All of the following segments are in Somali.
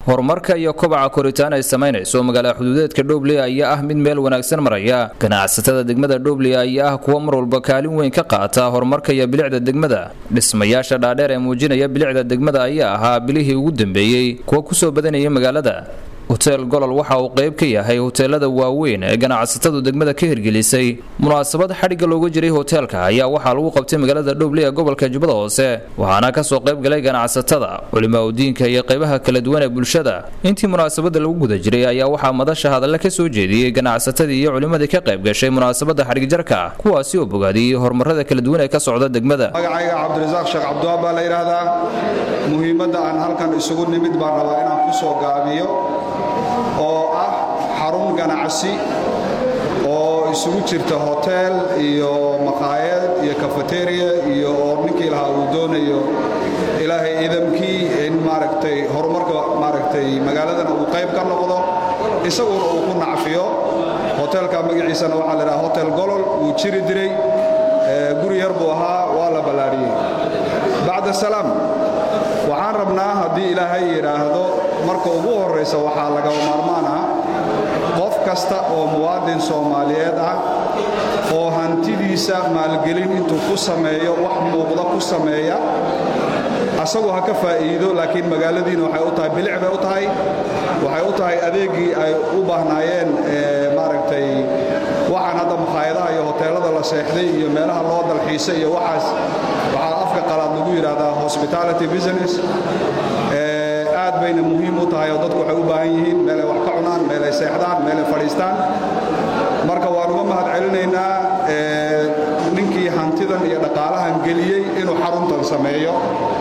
horumarka iyo kobaca koritaan ay samaynayso magaala xuduudeedka dhobley ayaa ah mid meel wanaagsan maraya ganacsatada degmada dhobley ayaa ah kuwa mar walba kaalin weyn ka qaata horumarka iyo bilicda degmada dhismayaasha dhaadheer ee muujinaya bilicda degmada ayaa ahaa bilihii ugu dambeeyey kuwa kusoo badanayay magaalada hoteel golol waxa uu qayb ka yahay hoteelada waaweyn ee ganacsatadu degmada ka hirgelisay munaasabad xadhigga looga jiray hoteelka ayaa waxaa lagu qabtay magaalada dhobley ee gobolka jubbada hoose waxaana kasoo qayb galay ganacsatada culimaa udiinka iyo qaybaha kala duwan ee bulshada intii munaasabada lagu guda jiray ayaa waxaa madasha hadalle ka soo jeediyey ganacsatadii iyo culimmadii ka qayb gashay munaasabada xadhigjarka kuwaasi oo bogaadiyey horumarada kala duwan ee ka socda degmada magacayga cabdirasaaq sheekh cabdiwaab baa la yidhaahdaa muhiimadda aan halkan isugu nimid baan rabaa inaan ku soo gaabiyo oo ah xarun ganacsi oo isugu jirta hoteel iyo maqaayad iyo kafeteriya iyo oo ninkii lahaa uu doonayo ilaahay idamkii in maaragtay horumarka maaragtay magaaladana uu qayb ka noqdo isaguna uu ku nacfiyo hoteelka magaciisana waxaa la idhaha hotel golol wuu jiri diray guri yar buu ahaa waa la ballaadhiyey bacda salaam waxaan rabnaa haddii ilaahay yidhaahdo marka ugu horraysa waxaa lagaba maarmaan ah qof kasta oo muwaadin soomaaliyeed ah oo hantidiisa maalgelin intuu ku sameeyo wax muuqda ku sameeya asagu ha ka faa'iido laakiin magaaladiina waxay u tahay bilic bay u tahay waxay u tahay adeegii ay u baahnaayeen maaragtay waxaan hadda makhaayadaha iyo hoteellada la seexday iyo meelaha loo dalxiisay iyo waxaas waxaa afka qalaad lagu yidhaahdaa hospitality business aad bayna muhiim u tahay oo dadku waxay u baahan yihiin meelay wax ka cunaan meelay seexdaan meelay fadhiistaan marka waan uga mahad celinaynaa ninkii hantidan iyo dhaqaalahan geliyey inuu xaruntan sameeyo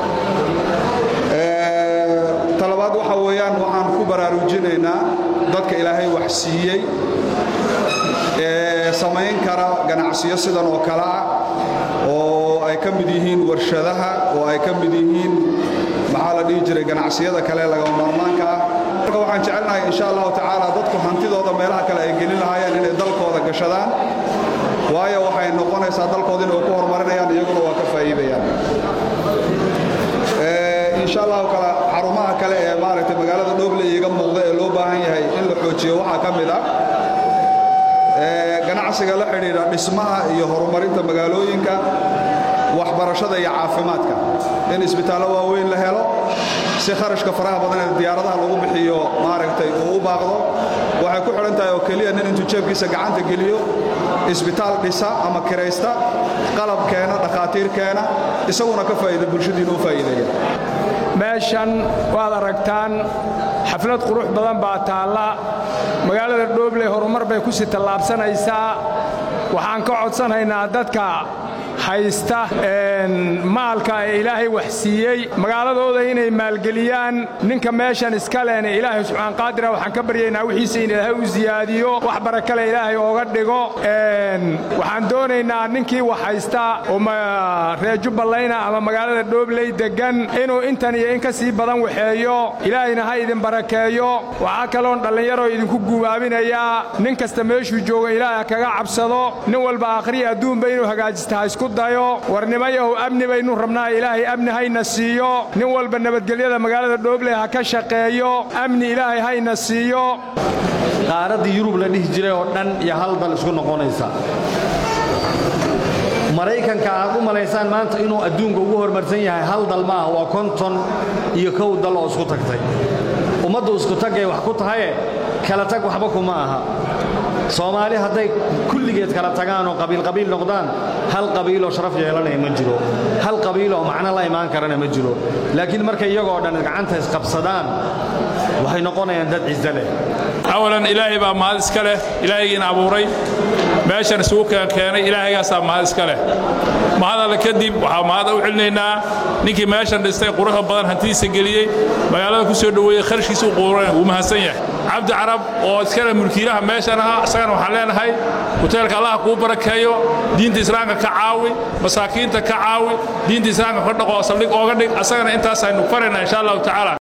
talabaad waxa weeyaan waxaan ku baraarujinaynaa dadka ilaahay wax siiyey ee samayn kara ganacsiyo sidan oo kale ah oo ay ka mid yihiin warshadaha oo ay ka mid yihiin maxaa la dhihi jiray ganacsiyada kale lagama maarmaanka ah marka waxaan jecelnahay insha allahu tacaala dadku hantidooda meelaha kale ay gelin lahaayeen inay dalkooda gashadaan waayo waxay noqonaysaa dalkooda inay ku horumarinayaan iyaguna waa ka faa'iidayaan insha allahu kale xarumaha kale ee maaragtay magaalada dhoble iiga muuqda ee loo baahan yahay in la xoojiyo waxaa ka mid ah ganacsiga la xidhiidha dhismaha iyo horumarinta magaalooyinka waxbarashada iyo caafimaadka in isbitaallo waaweyn la helo si kharashka faraha badan ee diyaaradaha lagu bixiyo maaragtay uu u baaqdo waxay ku xidhan tahay oo keliya nin intuu jeebkiisa gacanta geliyo isbitaal dhisa ama kiraysta qalab keena dhakhaatiir keena isaguna ka faa'iida bulshadiina u faa'iideeya meeshan waad aragtaan xaflad qurux badan baa taalla magaalada dhoobley horumar bay ku sii tallaabsanaysaa waxaan ka codsanaynaa dadka haysta maalka ee ilaahay wax siiyey magaaladooda inay maalgeliyaan ninka meeshan iska lehna ilaahay subxaan qaadira waxaan ka baryaynaa wixiisa in ilaahay u siyaadiyo wax barakale ilaahay ooga dhigo waxaan doonaynaa ninkii wax haysta oo reer jubbalayna ama magaalada dhoobley deggan inuu intan iyo in ka sii badan waxeeyo ilaahayna ha idin barakeeyo waxaa kaloon dhallinyaroo idinku gubaabinayaa nin kasta meeshuu jooga ilaahay kaga cabsado nin walba akhriya adduunba inuu hagaajista ha isku dayo warnimayahu amni baynu rabnaa ilaahay amni hayna siiyo nin walba nabadgelyada magaalada dhoobley ha ka shaqeeyo amni ilaahay hayna siiyo qaaraddii yurub la dhihi jiray oo dhan iyo hal dal isku noqonaysa maraykanka aad u malaysaan maanta inuu adduunka ugu horumarsan yahay hal dal ma ah waa konton iyo kow dal oo isku tagtay ummaddu isku tagay wax ku tahaye kala tag waxba kuma aha soomaali hadday kulligeed kala tagaan oo qabiilqabiil noqdaan hal qabiiloo sharaf yeelanaya ma jiro hal qabiiloo macno la imaan karana ma jiro laakiin markay iyagoo dhan gacanta isqabsadaan waxay noqonayaan dad ciso leh awalan ilaahay baa mahad iska leh ilaahaygina abuuray meeshan isugu keenkeenay ilaahaygaasaa mahad iska leh mahad alle kadib waxaa mahad u celinaynaa ninkii meeshan dhistay quruxda badan hantidiisa geliyey magaalada ku soo dhoweeyey kharashkiisa u quuran wuu mahadsan yahay cabdi carab oo iskale mulkiilaha meeshan aha isagana waxaan leenahay hoteelka allaha kuu barakeeyo diinta islaamka ka caawi masaakiinta ka caawi diinta islaamka ka dhaqo saldhig ooga dhig asagana intaasaynu faraynaa insha allahu tacaala